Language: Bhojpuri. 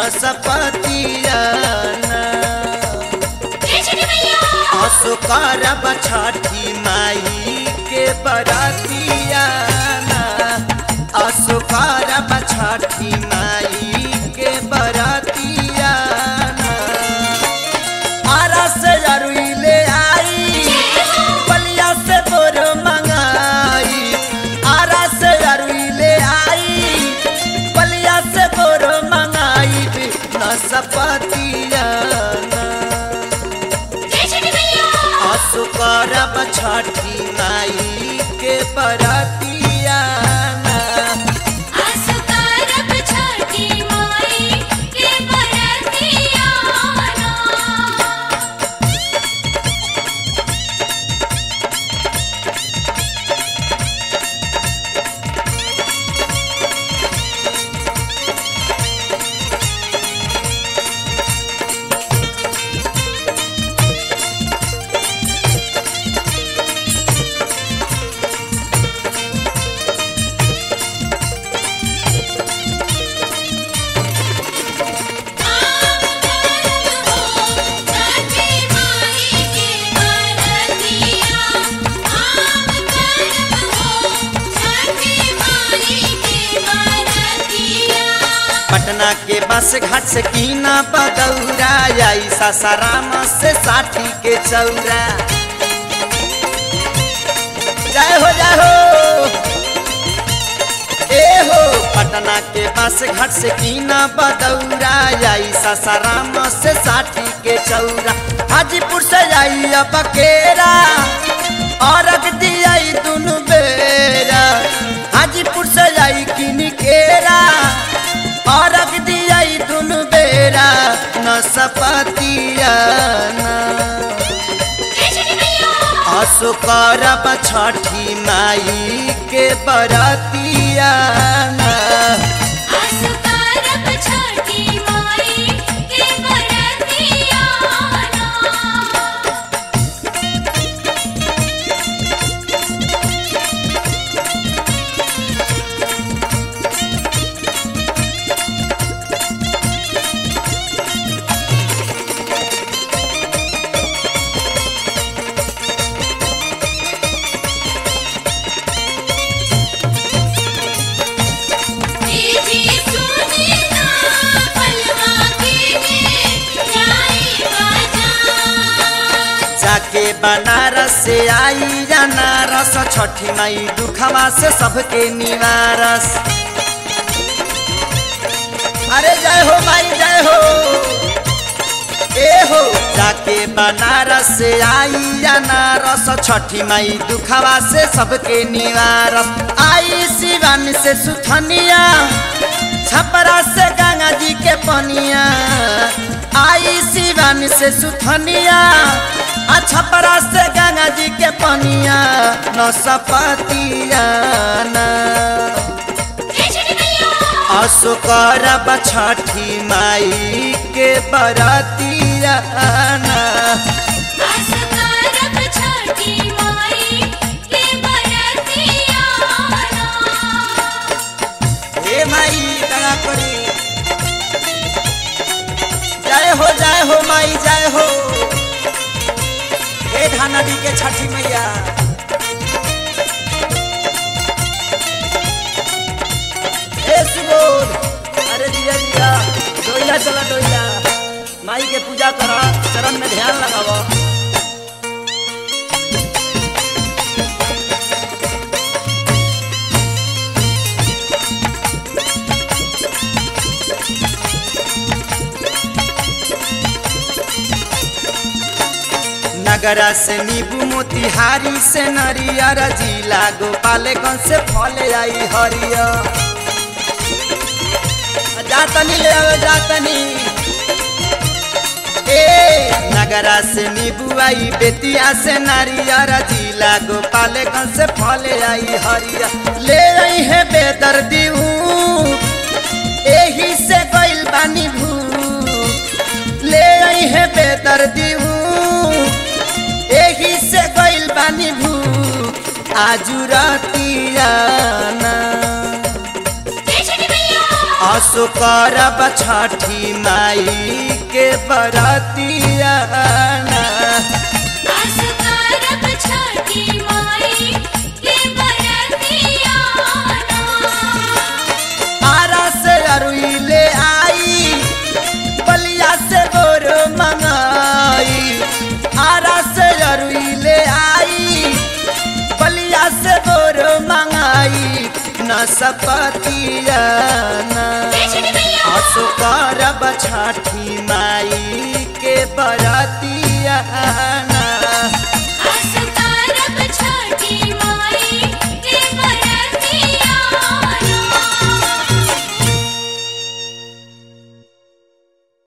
नसपतियाना असो करब छठी माई के बरतियाना असो करब छठी माई के बरतियाना आरा से अरुई ले आई बलिया से बोर मंगाई आरा से अरुई ले आई बलिया से बोर मंगाई नसपतियाना असु करब छठी माई के बरतियाना पटना के बस घाट से कीना बदौरा आई सासाराम से साठी के चौरा जय हो जय हो ए हो पटना के बस घाट से कीना बदौरा आई सासाराम से साठी के चौरा हाजीपुर से आई बकेरा और दिया दुनु बेरा हाजीपुर से आई किनिकेरा और दिया दुनु बेरा न सपतियाना असो करब छठी माई के बरतियाना जाके बनारस से आई अनारस छठी माई दुखवा से सबके निवारस अरे जय हो माई जय हो ए हो जाके बनारस से आई अनारस छठी माई दुखवा से सबके निवारस आई शिवान से सुथनिया छपरा से गंगा जी के पनिया आई शिवान से सुथनिया आ छपरा से गंगा जी के पनिया न सपतियाना असो करब छठी माई के बरतियाना हे माई दया करी जय हो जय हो माई जय हो हे धानडी के छठी मैया हे सुबोध अरे दिया दिया डोइला चला डोइला माई के पूजा करा चरण में ध्यान लगावा नगरा से नीबू मोतिहारी से नरियर जिला गोपालगंज से फल आई हरिया जातनी ले आओ जातनी ए नगरा से नीबू आई बेतिया से नारियर जिला गोपालगंज से फल आई हरिया ले आई है बेदर्दी एही से गइल बानी भू ले आई है बेदर्दी एही से गइल बानी भू आजू रतियाना असो करब छठी माई के बरतिया असकारब छठी माई के बरतियाना आरा से अरुई ले आई बलिया से बोर मंगाई आरा से अरुई ले आई बलिया से बोर मंगाई न सपतिया जय छठी मैया असो करब छठी माई